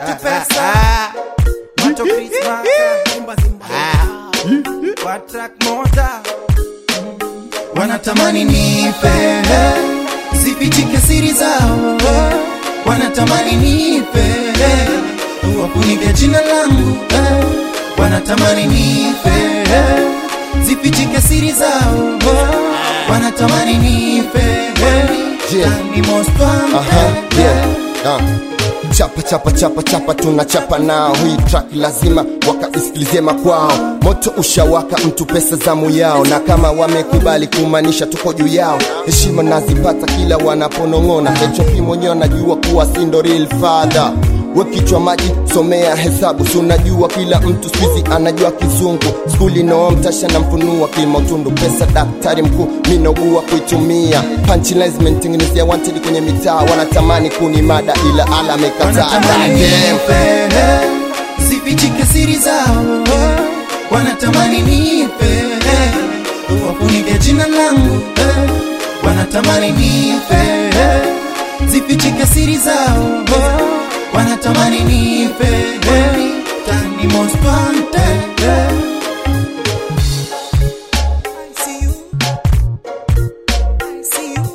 watu pesa Mato Christmas Kwa track moja Wanatamani nipe Zifichike siri zao Wanatamani nipe Wafunike jina langu Wanatamani nipe Zifichike siri zao Wanatamani nipe Yeah. Ni most Aha, wanted yeah. Ah. Chapa chapa chapa chapa tunachapa nao, hii track lazima wakaisikilizie makwao. Moto ushawaka, mtu pesa zamu yao, na kama wamekubali kumaanisha tuko juu yao. Heshima nazipata kila wanaponong'ona, HOP mwenyewe anajua kuwa si ndo real father we kichwa maji somea hesabu si unajua kila mtu skuizi anajua kizungu skuli noomtasha na mfunua kimautundu pesa daktari mkuu minogua kuitumia punchlines zimenitengenezea wanted kwenye mitaa wanatamani kuni mada ila ala amekataa wanatamani nipe zifichike siri zao wanatamani nipe wafunike jina langu wanatamani nipe zifichike siri zao wanatamani nipe tani most wanted I see you. I see you.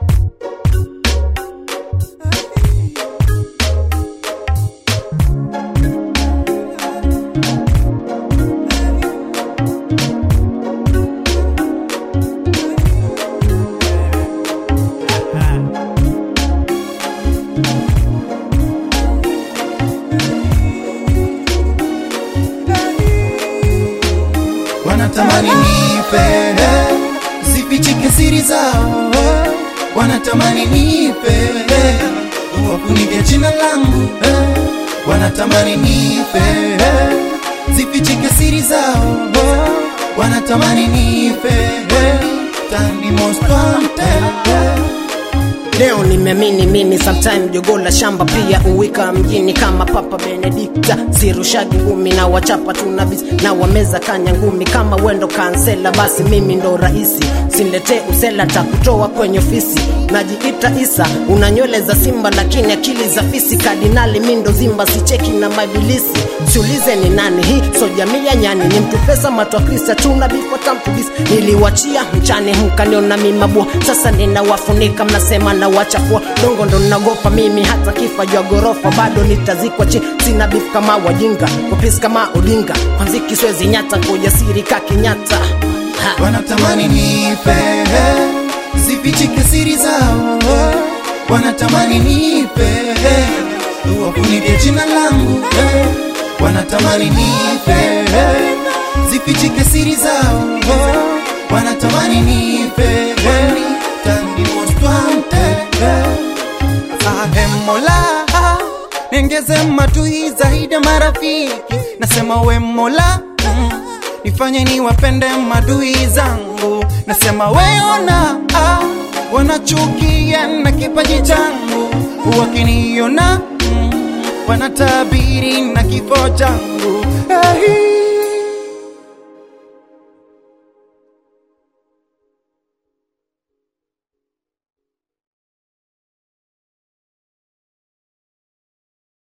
wanatamani nipe zifichike siri zao wanatamani nipe wafunike jina langu wanatamani nipe zifichike siri zao wanatamani nipe tani most wanted Leo nimeamini mimi sometime jogo la shamba pia uwika mjini kama Papa Benedikta sirushagi ngumi na wachapa tuna bisi na wameza kanya ngumi kama wendo kansela basi mimi ndo rahisi sinletee usela takutoa kwenye ofisi najiita Isa una nywele za simba lakini akili za fisi kardinali mindo zimba sicheki na mabilisi siulize ni nani hii so jamii ya nyani ni mtu pesa matwa krista tuna bifo tampubisi niliwachia mchane mkaniona mimabua sasa ninawafunika mnasema na wachafua dongo ndo nagopa mimi hata kifa jwa gorofa bado nitazikwa chini sina bifu kama wajinga kupisi kama odinga kwanziki swezi nyata kwa ujasiri kakinyata ha. wanatamani nipe zifichike siri zao wanatamani nipe wafunike jina langu wanatamani nipe zifichike siri zao wanatamani nipe tani most wanted ahe mola nengeze matui zaidi ya marafiki nasema we mola mm, nifanye niwapende madui zangu nasema weona ah, wanachukia na kipaji changu wakiniona mm, wanatabiri na kifo changu